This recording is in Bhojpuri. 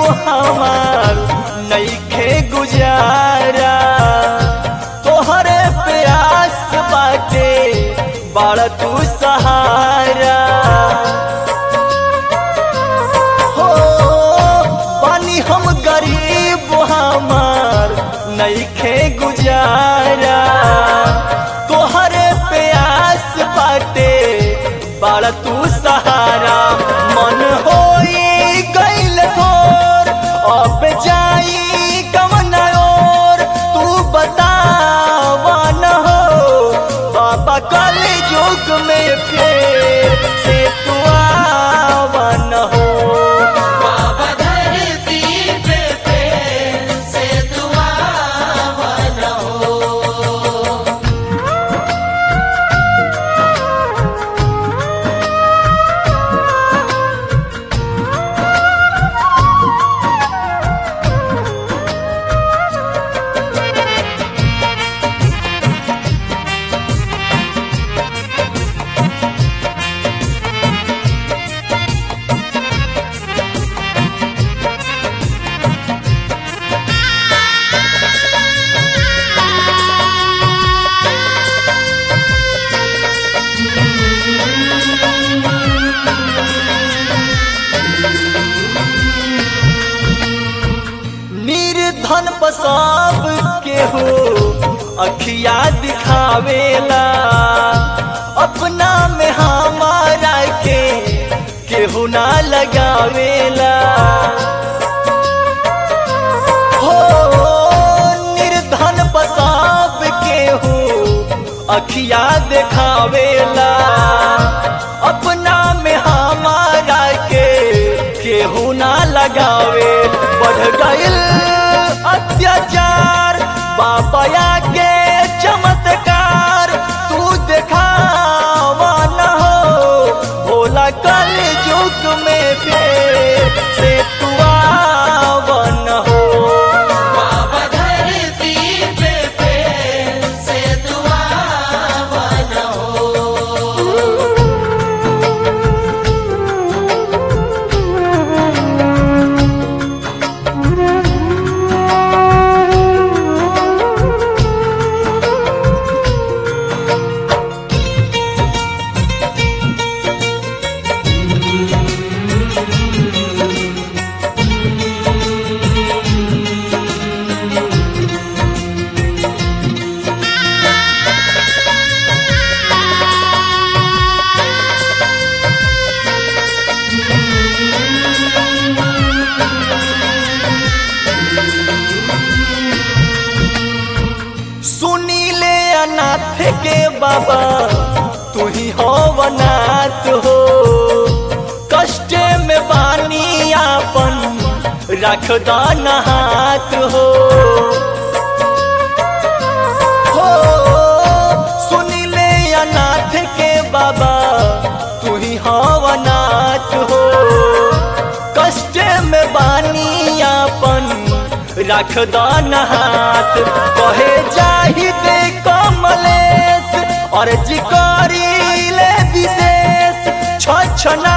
हमार नईखे गुजारा तोहरे प्यास बाटे बाड़ तू सहारा हो पानी हम गरीब हमार नईखे गुजारा तोहरे प्यास बाटे बाड़ तू सहारा मन होई गइल थोर अब जाई कवन और तू बतावा न हो बाबा कल युग में फिर से तू आवा न हो बाबा धरती पे प्रेम से दुआ बना हो निर्धन पसाब के हो अखिया दिखावेला अपना में हमारा के केहू ना लगावेला हो निर्धन पसाब के हो अखिया दिखावेला अपना में हमारा के केहू ना लगावे बढ़ गइल अत्याचार बाबा के चमत्कार तू देखावा न हो भोला कल युग में फिर से तू आवा न हो बाबा धरती पे प्रेम से दुआ बना हो सुनीले अनाथ के बाबा तू ही हो वनाथ हो कष्ट में बानी आपन रख दान हाथ हो हो सुनीले अनाथ के बाबा तू ही हो वनाथ हो कष्ट में बानी आपन रख दान हाथ कहे जाहि दे कमलेश और जिकारी ले विशेष छछना